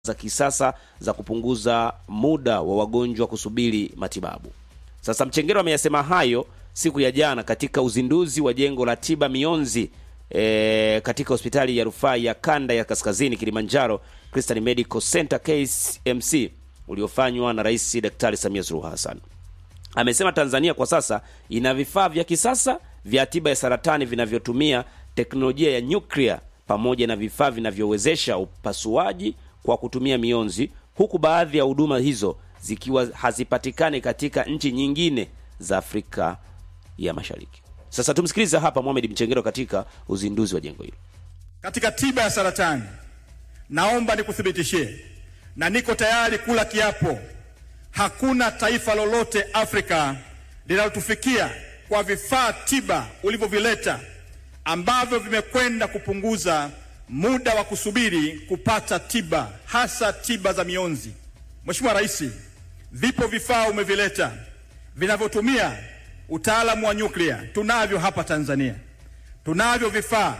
za kisasa za kupunguza muda wa wagonjwa kusubiri matibabu. Sasa Mchengero ameyasema hayo siku ya jana katika uzinduzi wa jengo la tiba mionzi e, katika hospitali ya rufaa ya kanda ya kaskazini Kilimanjaro Christian Medical Center KMC uliofanywa na Rais Daktari Samia Suluhu Hassan. Amesema Tanzania kwa sasa ina vifaa vya kisasa vya tiba ya saratani vinavyotumia teknolojia ya nyuklia pamoja na vifaa vinavyowezesha upasuaji kwa kutumia mionzi, huku baadhi ya huduma hizo zikiwa hazipatikani katika nchi nyingine za Afrika ya Mashariki. Sasa tumsikilize hapa Mohamed Mchengero katika uzinduzi wa jengo hilo. Katika tiba ya saratani, naomba nikuthibitishie na niko tayari kula kiapo, hakuna taifa lolote Afrika linalotufikia kwa vifaa tiba ulivyovileta ambavyo vimekwenda kupunguza muda wa kusubiri kupata tiba, hasa tiba za mionzi. Mheshimiwa Rais, vipo vifaa umevileta vinavyotumia utaalamu wa nyuklia, tunavyo hapa Tanzania. Tunavyo vifaa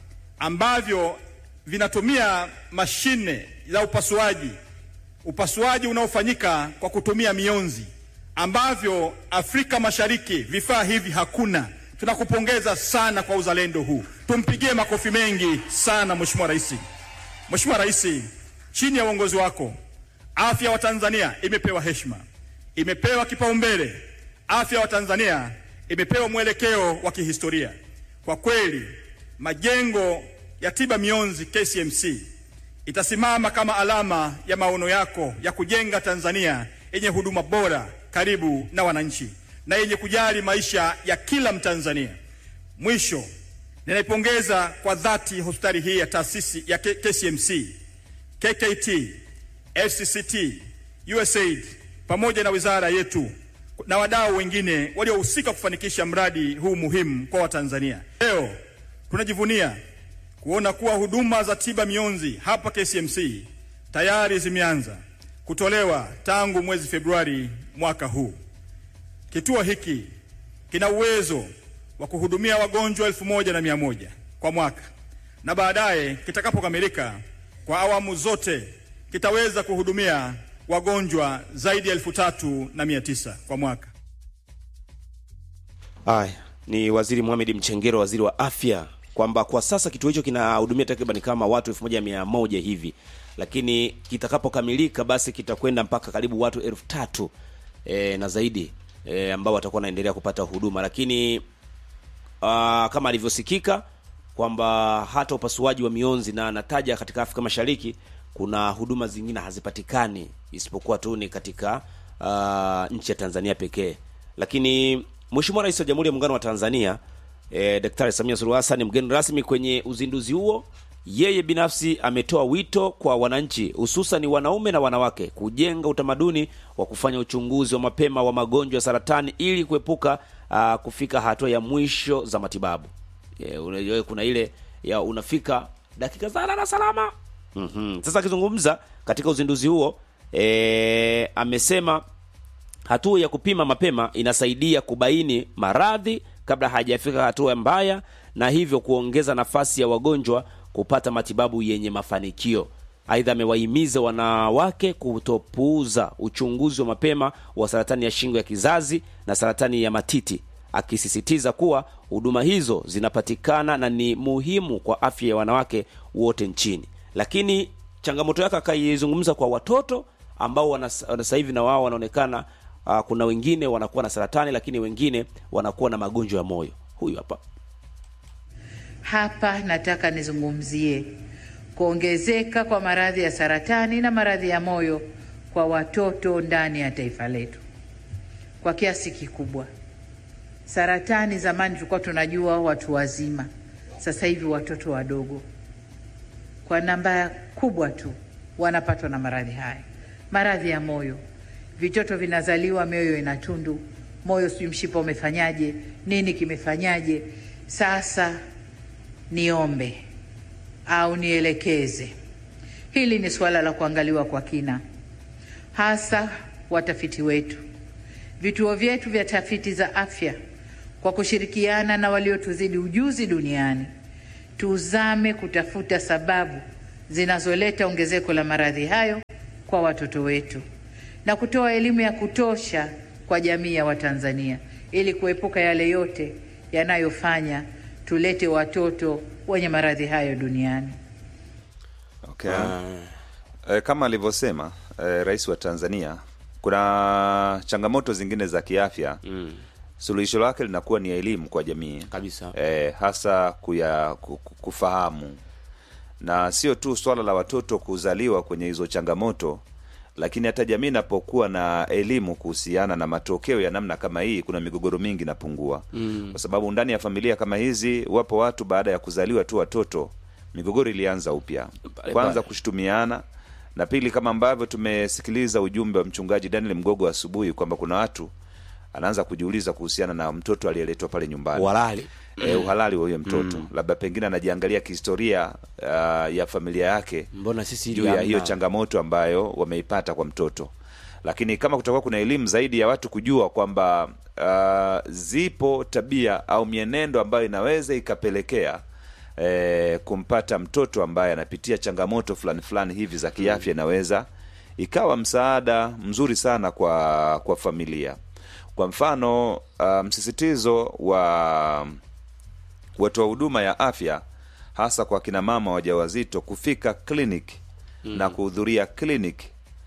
ambavyo vinatumia mashine za upasuaji, upasuaji unaofanyika kwa kutumia mionzi, ambavyo Afrika Mashariki vifaa hivi hakuna. Tunakupongeza sana kwa uzalendo huu, tumpigie makofi mengi sana Mheshimiwa Rais. Mheshimiwa Rais, chini ya uongozi wako afya wa Tanzania imepewa heshima, imepewa kipaumbele. Afya wa Tanzania imepewa mwelekeo wa kihistoria. Kwa kweli, majengo ya tiba mionzi KCMC itasimama kama alama ya maono yako ya kujenga Tanzania yenye huduma bora, karibu na wananchi na yenye kujali maisha ya kila Mtanzania. Mwisho, ninaipongeza kwa dhati hospitali hii ya taasisi ya KCMC, KKT, FCCT, USAID pamoja na wizara yetu na wadau wengine waliohusika kufanikisha mradi huu muhimu kwa Watanzania. Leo tunajivunia kuona kuwa huduma za tiba mionzi hapa KCMC tayari zimeanza kutolewa tangu mwezi Februari mwaka huu. Kituo hiki kina uwezo wa kuhudumia wagonjwa elfu moja na mia moja kwa mwaka na baadaye kitakapokamilika kwa awamu zote kitaweza kuhudumia wagonjwa zaidi ya elfu tatu na mia tisa kwa mwaka. Haya ni Waziri Mohamed Mchengero, waziri wa afya, kwamba kwa sasa kituo hicho kinahudumia takriban kama watu elfu moja mia moja hivi, lakini kitakapokamilika basi kitakwenda mpaka karibu watu elfu tatu e, na zaidi e, ambao watakuwa wanaendelea kupata huduma, lakini uh, kama alivyosikika kwamba hata upasuaji wa mionzi na anataja katika Afrika Mashariki kuna huduma zingine hazipatikani isipokuwa tu ni katika uh, nchi ya Tanzania pekee. Lakini Mheshimiwa Rais wa Jamhuri ya Muungano wa Tanzania e, Daktari Samia Suluhu Hassan mgeni rasmi kwenye uzinduzi huo, yeye binafsi ametoa wito kwa wananchi hususan wanaume na wanawake kujenga utamaduni wa kufanya uchunguzi wa mapema wa magonjwa ya saratani ili kuepuka uh, kufika hatua ya mwisho za matibabu. E, unajua kuna ile ya unafika dakika za lala salama. Mm-hmm. Sasa akizungumza katika uzinduzi huo e, amesema hatua ya kupima mapema inasaidia kubaini maradhi kabla hajafika hatua mbaya na hivyo kuongeza nafasi ya wagonjwa kupata matibabu yenye mafanikio. Aidha, amewahimiza wanawake kutopuuza uchunguzi wa mapema wa saratani ya shingo ya kizazi na saratani ya matiti, akisisitiza kuwa huduma hizo zinapatikana na ni muhimu kwa afya ya wanawake wote nchini. Lakini changamoto yake akaizungumza kwa watoto ambao sasa hivi na wao wanaonekana uh, kuna wengine wanakuwa na saratani, lakini wengine wanakuwa na magonjwa ya moyo. Huyu hapa hapa nataka nizungumzie kuongezeka kwa maradhi ya saratani na maradhi ya moyo kwa watoto ndani ya taifa letu kwa kiasi kikubwa. Saratani zamani tulikuwa tunajua watu wazima, sasa hivi watoto wadogo kwa namba kubwa tu wanapatwa na maradhi haya. Maradhi ya moyo, vitoto vinazaliwa mioyo ina tundu, moyo sijui mshipa umefanyaje, nini kimefanyaje. Sasa niombe au nielekeze, hili ni suala la kuangaliwa kwa kina, hasa watafiti wetu, vituo vyetu vya tafiti za afya, kwa kushirikiana na waliotuzidi ujuzi duniani, tuzame kutafuta sababu zinazoleta ongezeko la maradhi hayo kwa watoto wetu na kutoa elimu ya kutosha kwa jamii ya Watanzania ili kuepuka yale yote yanayofanya tulete watoto wenye maradhi hayo duniani. Okay. Eh, kama alivyosema eh, rais wa Tanzania, kuna changamoto zingine za kiafya Mm. suluhisho lake linakuwa ni elimu kwa jamii Kabisa. eh, hasa kuya, ku- ku- kufahamu na sio tu swala la watoto kuzaliwa kwenye hizo changamoto lakini hata jamii inapokuwa na elimu kuhusiana na matokeo ya namna kama hii kuna migogoro mingi inapungua mm. kwa sababu ndani ya familia kama hizi wapo watu baada ya kuzaliwa tu watoto migogoro ilianza upya Pale kwanza pale. kushutumiana na pili kama ambavyo tumesikiliza ujumbe wa mchungaji daniel mgogo asubuhi kwamba kuna watu anaanza kujiuliza kuhusiana na mtoto aliyeletwa pale nyumbani Walali. e, uhalali wa huyo mtoto labda pengine anajiangalia kihistoria uh, ya familia yake Mbona sisi juu ya hamna? hiyo changamoto ambayo wameipata kwa mtoto lakini kama kutakuwa kuna elimu zaidi ya watu kujua kwamba uh, zipo tabia au mienendo ambayo inaweza ikapelekea eh, kumpata mtoto ambaye anapitia changamoto fulani fulani hivi za kiafya inaweza ikawa msaada mzuri sana kwa kwa familia kwa mfano uh, msisitizo wa watoa huduma ya afya hasa kwa kina mama wajawazito kufika clinic mm. na kuhudhuria clinic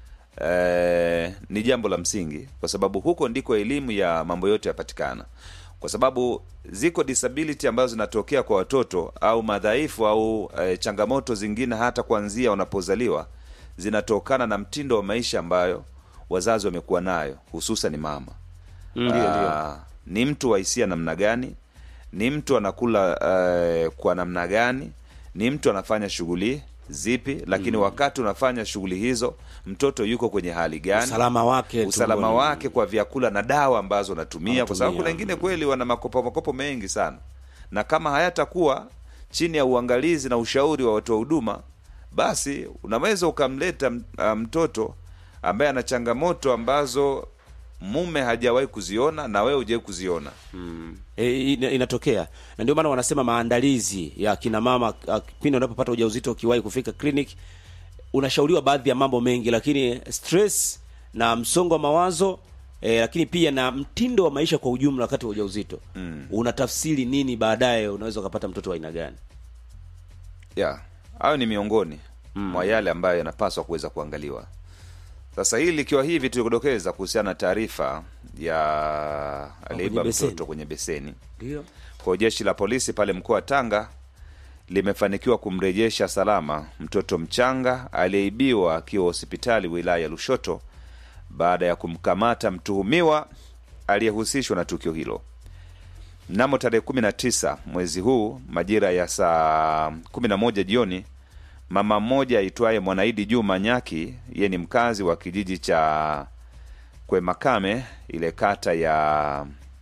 eh, ni jambo la msingi kwa sababu huko ndiko elimu ya mambo yote yapatikana kwa sababu ziko disability ambazo zinatokea kwa watoto au madhaifu au eh, changamoto zingine hata kuanzia wanapozaliwa zinatokana na mtindo wa maisha ambayo wazazi wamekuwa nayo hususan mama Ndio, ndio. Ah, ni mtu wa hisia namna gani ni mtu anakula uh, kwa namna gani ni mtu anafanya shughuli zipi lakini wakati unafanya shughuli hizo mtoto yuko kwenye hali gani Usalama wake usalama tumboni. wake kwa vyakula na dawa ambazo anatumia kwa sababu Anatumia. kuna wengine kweli wana makopo makopo mengi sana na kama hayatakuwa chini ya uangalizi na ushauri wa watoa huduma basi unaweza ukamleta m- ah, mtoto ambaye ana changamoto ambazo mume hajawahi kuziona na wewe hujawahi kuziona E, ina- inatokea na ndio maana wanasema maandalizi ya kina mama ah, pindi unapopata ujauzito ukiwahi kufika clinic unashauriwa baadhi ya mambo mengi lakini stress na msongo wa mawazo e, lakini pia na mtindo wa maisha kwa ujumla wakati wa ujauzito mm. unatafsiri nini baadaye unaweza ukapata mtoto wa aina gani ya hayo ni miongoni mwa yale ambayo yanapaswa kuweza kuangaliwa sasa hili likiwa hivi tulikudokeza kuhusiana na taarifa ya aliyeiba beseni. mtoto kwenye beseni ndio kwa jeshi la polisi pale mkoa wa Tanga limefanikiwa kumrejesha salama mtoto mchanga aliyeibiwa akiwa hospitali wilaya ya Lushoto baada ya kumkamata mtuhumiwa aliyehusishwa na tukio hilo. Mnamo tarehe 19 mwezi huu majira ya saa 11 jioni, mama mmoja aitwaye Mwanaidi Juma Nyaki, yeye ni mkazi wa kijiji cha Kwemakame, ile kata ya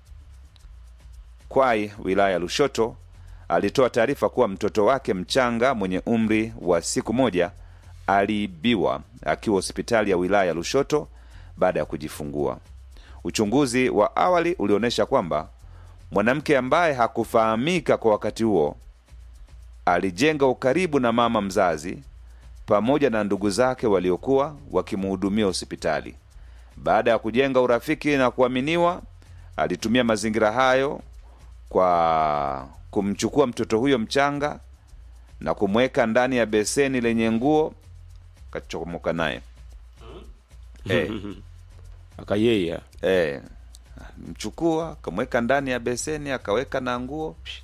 Kwai wilaya ya Lushoto alitoa taarifa kuwa mtoto wake mchanga mwenye umri wa siku moja aliibiwa akiwa hospitali ya wilaya ya Lushoto baada ya kujifungua. Uchunguzi wa awali ulionyesha kwamba mwanamke ambaye hakufahamika kwa wakati huo alijenga ukaribu na mama mzazi pamoja na ndugu zake waliokuwa wakimhudumia hospitali. Baada ya kujenga urafiki na kuaminiwa, alitumia mazingira hayo kwa kumchukua mtoto huyo mchanga na kumweka ndani ya beseni lenye nguo kachomoka naye eh, akayeya eh, mchukua akamweka ndani ya beseni akaweka na nguo psh,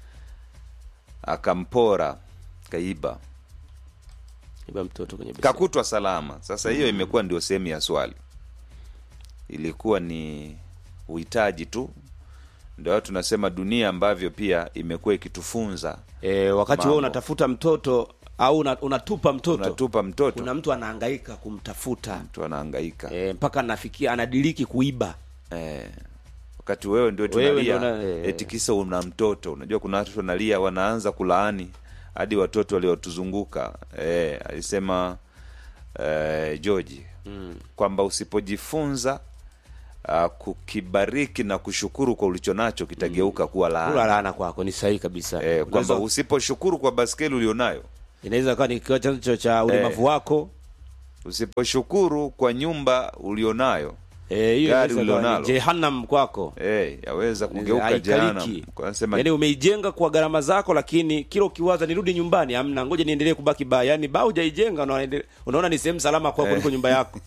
akampora kaiba iba mtoto kwenye beseni. kakutwa salama sasa hiyo imekuwa ndio sehemu ya swali ilikuwa ni uhitaji tu ndio watu tunasema dunia ambavyo pia imekuwa ikitufunza e, wakati Mambo. wewe unatafuta mtoto au una, unatupa mtoto unatupa mtoto kuna mtu anahangaika kumtafuta mtu anahangaika e, mpaka anafikia anadiriki kuiba eh, wakati wewe ndio Wewe tunalia ndio na- eh. eti kisa una mtoto unajua kuna watu wanalia wanaanza kulaani hadi watoto waliotuzunguka eh, alisema eh, George mm. kwamba usipojifunza uh, kukibariki na kushukuru kwa ulicho nacho kitageuka kuwa laana kula laana kwako ni sahihi kabisa eh, kwamba Unaweza- usiposhukuru kwa baskeli ulionayo inaweza kuwa ni kiwa chanzo cha ulemavu wako usiposhukuru kwa nyumba ulionayo Eh, hiyo Gari inaweza kuwa ni ulionalo. jehanamu kwako eh, yaweza kugeuka Haikaliki. jehanamu Kwa nasema yaani umeijenga kwa gharama zako lakini kila ukiwaza nirudi nyumbani amna ngoja niendelee kubaki baa yaani baa hujaijenga unaende- unaona ni sehemu salama kwa kuliko nyumba yako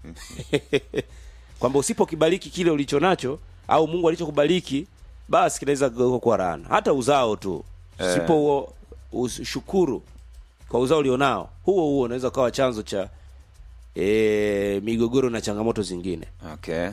kwamba usipokibariki kile ulicho nacho au mungu alichokubariki basi kinaweza kugeuka kuwa laana hata uzao tu usipo huo ushukuru kwa uzao ulionao huo huo unaweza ukawa chanzo cha e, migogoro na changamoto zingine okay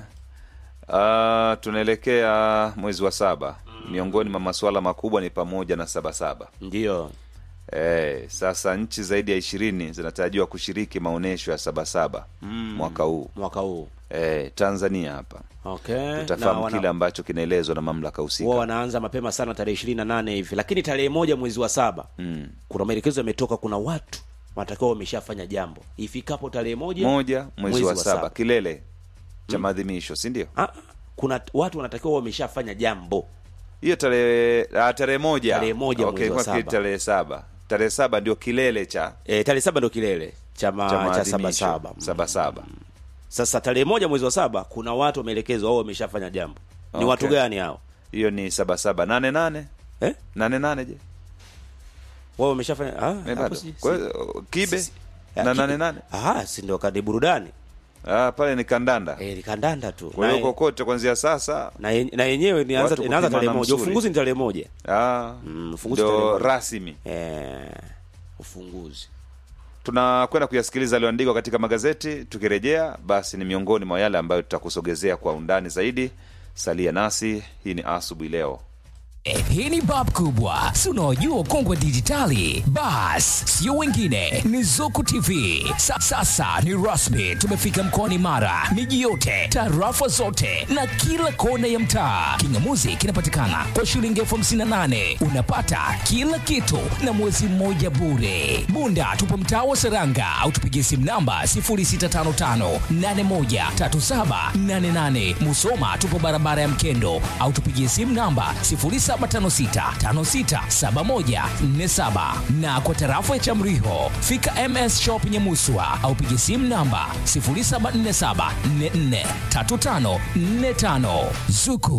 uh, tunaelekea mwezi wa saba miongoni mwa masuala makubwa ni pamoja na sabasaba ndio Eh, sasa nchi zaidi ya ishirini zinatarajiwa kushiriki maonyesho ya sabasaba mwaka huu mwaka huu eh, tanzania hapa okay tutafahamu Na wana- kile ambacho kinaelezwa na mamlaka wao husika wanaanza mapema sana tarehe ishirini na nane hivi lakini tarehe moja mwezi wa saba mm. kuna maelekezo yametoka kuna watu wanatakiwa wameshafanya jambo ifikapo tarehe moja moja mwezi, wa, saba, kilele cha maadhimisho si ndio ah, kuna watu wanatakiwa wameshafanya jambo hiyo tarehe ah, tarehe moja Tarehe moja okay, mwezi wa kwa kile saba. tarehe saba tarehe saba ndio kilele cha e, tarehe saba ndo kilele cha, ma, cha cha maadhimisho sabasaba sabasaba sasa tarehe moja mwezi wa saba kuna watu wameelekezwa au wameshafanya jambo ni Okay. watu gani hao hiyo ni sabasaba nane nane eh? nane nane je wao wameshafanya ah, Eh, hapo bado si- Kwa si- hiyo, kibe si- na ah, nane kibe. nane ah, si ndo kadi burudani ah, pale ni kandanda eh, ni kandanda tu kwa hiyo Na- kokote kuanzia sasa na, ye- na yenyewe inaanza Watu inaanza tarehe kupimana moja msuri. ufunguzi ni tarehe moja ah, Mm, ufunguzi tarehe ndo moja. rasmi eh, ufunguzi tunakwenda kuyasikiliza yaliyoandikwa katika magazeti tukirejea basi ni miongoni mwa yale ambayo tutakusogezea kwa undani zaidi salia nasi hii ni asubuhi leo Eh, hii ni bab kubwa si unaojua ukongwe dijitali bas sio wengine ni zuku tv Sa, sasa ni rasmi tumefika mkoani mara miji yote tarafa zote na kila kona ya mtaa kingamuzi kinapatikana kwa shilingi elfu hamsini na nane unapata kila kitu na mwezi mmoja bure bunda tupo mtaa wa seranga au tupigie simu namba 0655813788 musoma tupo barabara ya mkendo au tupigie simu namba 0756567147 na kwa tarafa ya chamriho fika ms shop nyemuswa au pigie simu namba 0747443545 zuku